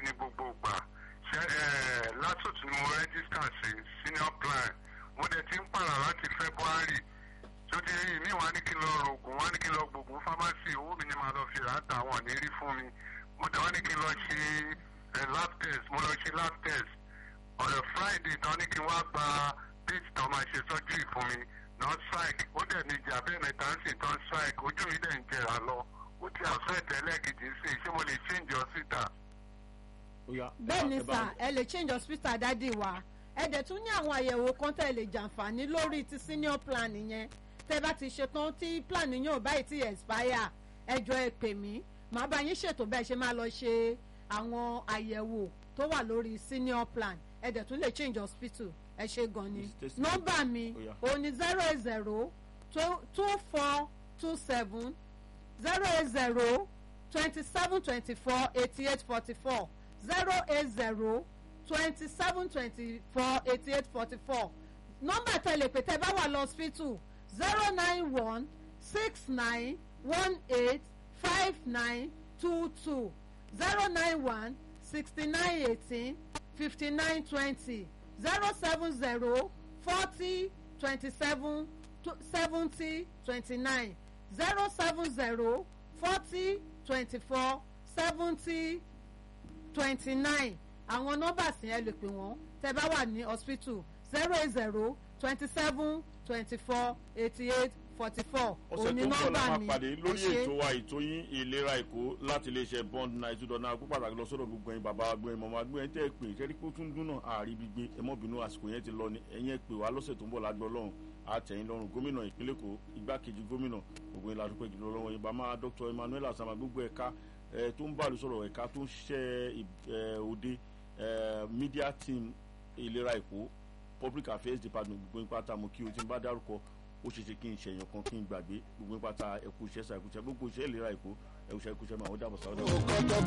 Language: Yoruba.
ní gbogbo ìgbà ṣe ẹ látòtù ni mo rẹ́gísítà sí senior plan mo dẹ̀ ti ń pààrà láti february tó ti rí mi wá ní kí n lọ rògùn wá ní kí n lọ gbògùn pharmacy owó mi ni màá lọ fi rà á tà wọ́n ní rí fún mi mo dẹ̀ wá ní kí n lọ ṣe ẹ lab test mo lọ ṣe lab test ọ̀rẹ́ friday tán ní kí n wá gba date tán máa ṣe surgery fún mi non strike ó dẹ̀ ní ìjà bẹ́ẹ̀ mẹ́ta ń sìn tán strike ojú mi dẹ̀ ń jẹrà lọ ó ti àfẹ́ tẹ́lẹ̀ kejì sí i ṣé mo lè change hospital. bẹ́ẹ̀ ni sà ẹ lè change hospital dádì wa ẹ dẹ̀ tún ní àwọn àyẹ̀wò kan tẹ̀ lè jàǹfààní lórí ti senior plan yẹn tẹ́ bá ti ṣetán tí plan yẹn ò báyìí ti expire ẹ jọ ẹ pè mí màá bá yín ṣètò bẹ́ẹ̀ ṣe máa lọ ṣe àwọn àyẹ̀wò tó wà lórí senior plan ẹ dẹ̀ tún lè change hospital ẹ ṣe gan ni nọ́mbà mi òun ni zero eight zero two four two seven zero eight zero twenty seven twenty four eighty eight forty four zero eight zero twenty seven twenty four eighty eight forty four nọ́mbà tẹ̀lé pé tẹ́ bá wà lọ hospital zero nine one six nine one eight five nine two two zero nine one sixty nine eighteen fifty nine twenty zero seven zero forty twenty seven seventy twenty nine zero seven zero forty twenty four seventy twenty nine àwọn nọ́mbà sì yẹn lè pè wọ́n tẹ́ bá wà ní hospital zero eight zero twenty seven twenty four eighty eight forty four ọ̀sẹ̀ tó ń bọ̀ la máa pàdé lórí ètò wa ètò yín ìlera èkó láti iléeṣẹ́ bond nine two dọ́nà àgbo pàtàkì lọ sọ́dọ̀ gbogbo ẹ̀yin bàbá agbóyin mọ̀mọ́ agbóyin tẹ́ ẹ pè ìṣẹ́rí kó tún dún náà àárí gbígbé ẹ mọ́ bínú àsìkò yẹn ti lọ ni ẹ̀yin ẹ pè wá lọ́sẹ̀ tó ń bọ̀ lágbọ́ lọ́hùn àtẹ̀yìn lọ́rùn gómìnà ìpínlẹ̀ èkó igbákejì gómìnà gbogbo yín ládùúgbò ìjìnlẹ̀ lọ́wọ́ yín bàmá dr emmanuel asama gbogbo ẹ̀ka tó ń bá lu sọ̀rọ̀ ẹ̀ka tó ń ṣiṣẹ́ òde media team ìlera èkó public affairs department gbogbo yín pátá mo kí o ti ń bá dárúkọ ó ṣe ṣe kí n ṣèyàn kan kí n gbàgbé gbogbo pátá ẹkú iṣẹ́ sa ẹkú iṣẹ́ gbogbo iṣẹ́ ìlera èkó ẹkú iṣẹ́ ẹkú iṣẹ́ máa wọ́n dàbọ̀ sáwọ́dà.